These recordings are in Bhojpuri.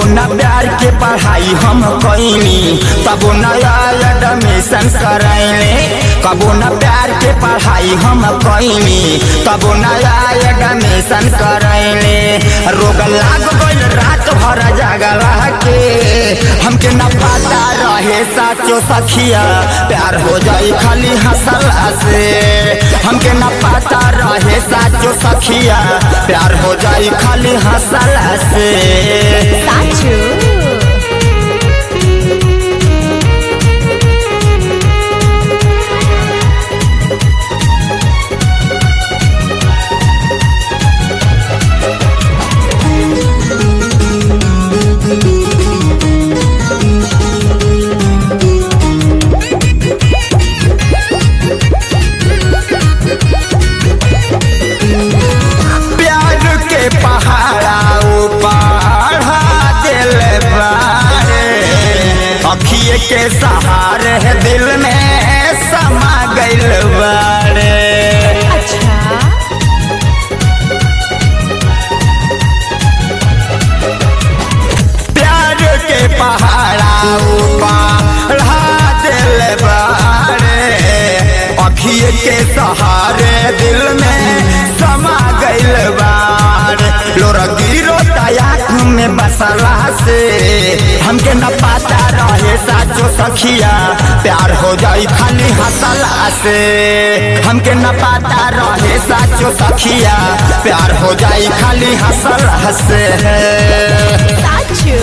न प्यार के पढ़ाई हम कैनी तबो नया एडमिशन करैले कबो न प्यार के पढ़ाई हम कैनी तबो नया एडमिशन करैले रोग लाग गइल रात भर जागला के हमके न पता रहे साचो सखिया प्यार हो जाई खाली हंसला से हमके न पता रहे साचो सखिया प्यार हो जाई खाली हंसला से साचू प्यार के पहाड़ा ऊपर दिल बारे अखिए के सहारे दिल में समा गइल बारे अच्छा प्यार के पहाड़ा ऊपर दिल बारे अखिए के सहारे दिल में समा गइल बारे लोरा गिरो तयाक में बसला से हमके न पता रहे साचो सखिया प्यार हो जाई खाली हंसला से हमके न पता रहे साचो सखिया प्यार हो जाई खाली हंसला से साचू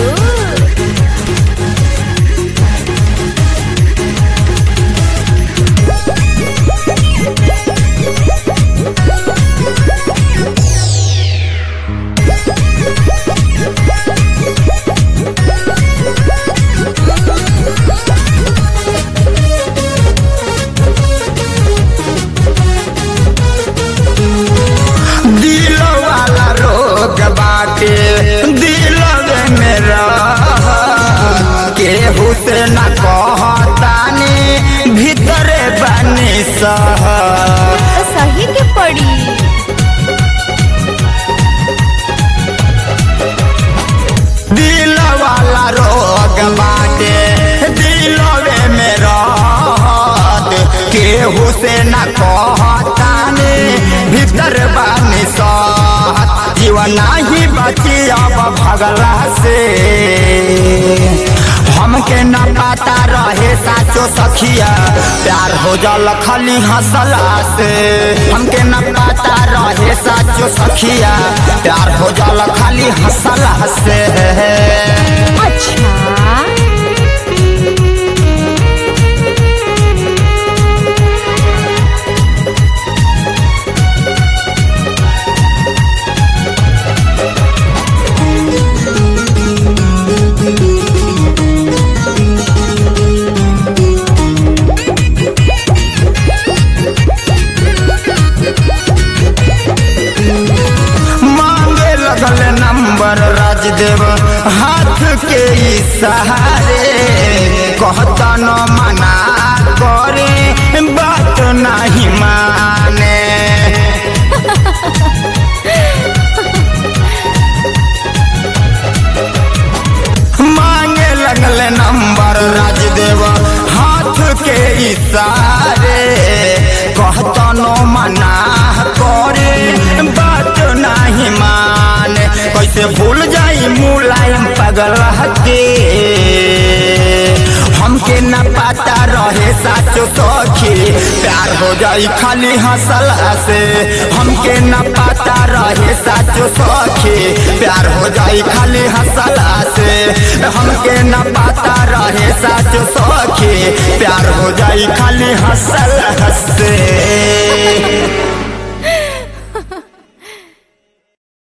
दिल वाला रोग बाटे दिल में रह केहू से न कहतानी भीतर बनी सह तो सही के पड़ी दिल वाला रोग बाटे दिल में रहत केहू से न कहतानी भीतर बनी सहत जीवन ही बची अब भगला से हमके न पता रहे साचो सखिया प्यार हो जल खाली हंसला से हमके न पता रहे साचो सखिया प्यार हो जल खाली हंसला से अच्छा मांगे लगल नंबर राजदेव हाथ के इशारे कहता न मना करे बात नहीं माने मांगे लगल नंबर राजदेव हाथ के इशारे कहता न मना करे बात नहीं माने कैसे भूल जाई मुलायम पगल के हमके न पता रहे साचो सखी प्यार हो जाई खाली हंसला से हमके न पता रहे साचो सखी प्यार हो जाई खाली हंसला से हमके न पता रहे साचो सखी प्यार हो जाई खाली हंसला से